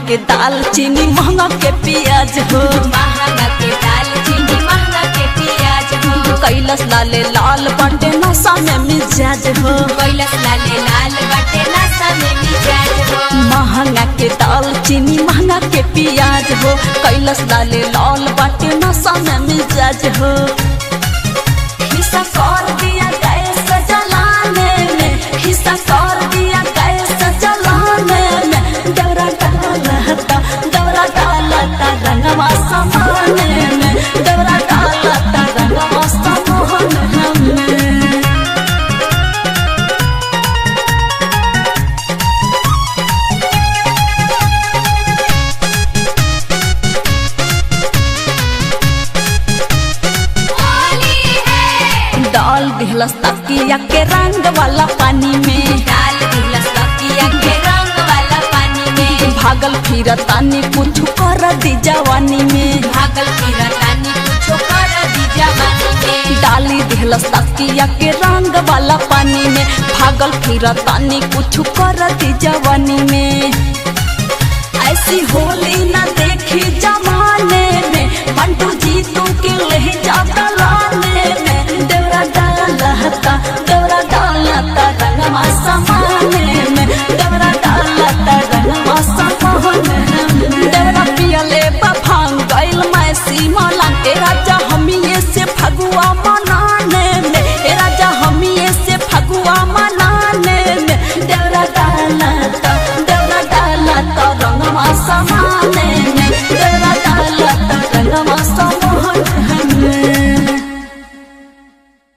के दाल चीनी महंगा के प्याज हो महंगा के दाल चीनी महंगा के प्याज हो कैलस लाले लाल बाटे नशा में मिजाज हो कैलस लाले लाल बाटे नशा में मिजाज हो महंगा के दाल चीनी महंगा के प्याज हो कैलस लाले लाल बाटे नशा में मिजाज हो हिस्सा कर दिया गैस जलाने में हिस्सा कर दिया गैस जलाने में दौरा डालता दौरा डालता रंगवा समाने में दौरा डालता रंगवा समाने में होली है डाल दिहलस तकिया के रंग वाला पानी में डाल दिलस तकिया के रंग वाला पानी में भागल फिर तानी कुछ कर दी जवानी में भागल फिरतानी कुछो कर दी जवानी में डाली दिहलस तकिया के रंग वाला पानी में भागल फिर तानी कुछ कर दी जवानी में ऐसी होली न देखी जमाने में मंटू जी तू के ले जा